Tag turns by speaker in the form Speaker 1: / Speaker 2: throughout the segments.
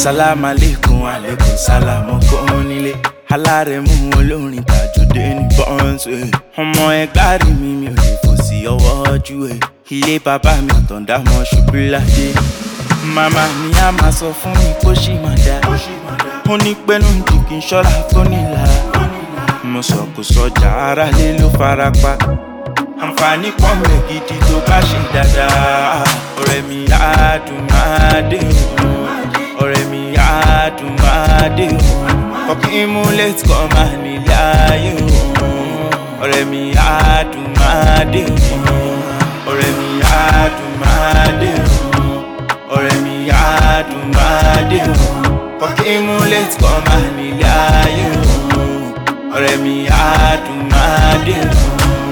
Speaker 1: sálámù aleykum aleykum sálámù kò nílé alárẹ̀mú olórin tàjọdé ní bọ́ǹsì ọmọ ẹgbàá rí mi mi ò lè fò sí ọwọ́ ojú ẹ̀ ilé bàbá mi àtọ̀dá mọ́ ṣubú ládé màmá mi á máa sọ fún mi kó ṣì máa dá ó ní pẹ́nu jù kí n ṣọ́ra tó nílara mo sọ kò sọjà ara lé ló fara pa àǹfààní pọ̀ mẹ́ gidi tó bá ṣe dáadáa ọ̀rẹ́ mi á dùn máa dé o ọ̀rẹ́ mi á dùn máa dé o kọ́kí mú létí kọ́ máa nílé ayé o ọ̀rẹ́ mi á dùn máa dé o ọ̀rẹ́ mi á dùn máa dé o ọ̀rẹ́ mi á dùn máa dé o kọ́kí mú létí kọ́ máa nílé ayé o ọ̀rẹ́ mi á dùn máa dé o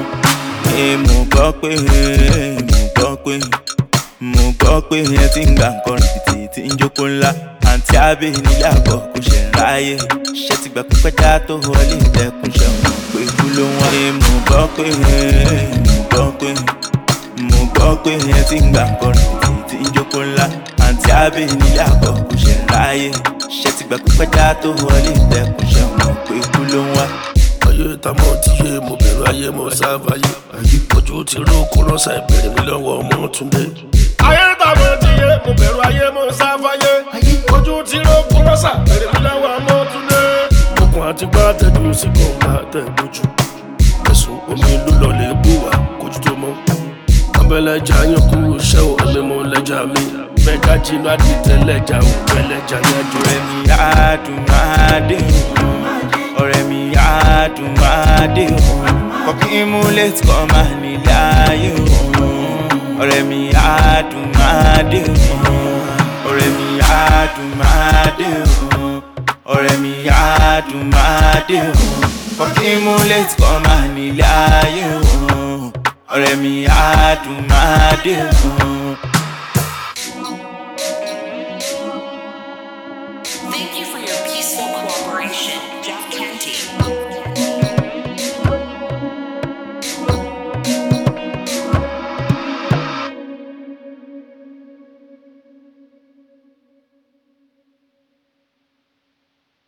Speaker 1: mo gbọ́ pé mo gbọ́ pé mo gbọ́ pé ẹ ti ń gbà nǹkan rìbìtì tí ń jókòó ńlá àǹtí àbẹ̀ nílé àbọ̀ kò ṣe ń ráyè ṣé ti gbà pípẹ́ já tó wọlé ìtẹ̀kùn ṣe mọ̀ pé kú ló wọ́n. mo gbọ́ pé mo gbọ́ pé mo gbọ́ pé ẹ ti ń gbà nǹkan rìbìtì tí ń jókòó ńlá àǹtí àbẹ̀ nílé àbọ̀ kò ṣe ń ráyè ṣé ti gbà pípẹ́ já tó wọlé ìtẹ̀kùn ṣe mọ̀ pé kú ló wọ́n
Speaker 2: ayé tamọ ti yé mo bẹ̀rù ayé mo sáfàyè ojú ti ró kó rọ́ṣà ìbéèrè mi lọ́wọ́ ọmọ túnde. ayé tamọ ti yé mo bẹ̀rù ayé mo sáfàyè ojú ti ró kó rọ́ṣà ìbéèrè mi lọ́wọ́ ọmọ túnde. okùn àti gbá tẹ̀jú sí kan bá tẹ̀ lójú ẹ̀sùn omi ló lọ lè bù wá kójú tó mọ́. abẹ́lẹ́jà yín kú iṣẹ́ ò ẹ̀mí mo lẹ́jà mi bẹ́ẹ̀ká jinú àdìtẹ̀ lẹ́jà ò pẹ́lẹ́jà yájú.
Speaker 1: ọ̀rẹ́ mi á dùn máa dé o ọ̀rẹ́ mi á dùn máa dé o kọ́kí mú létí kọ́ máa nílé ayé o ọ̀rẹ́ mi á dùn máa dé o ọ̀rẹ́ mi á dùn máa dé o ọ̀rẹ́ mi á dùn máa dé o kọ́kí mú létí kọ́ máa nílé ayé o ọ̀rẹ́ mi á dùn máa dé o.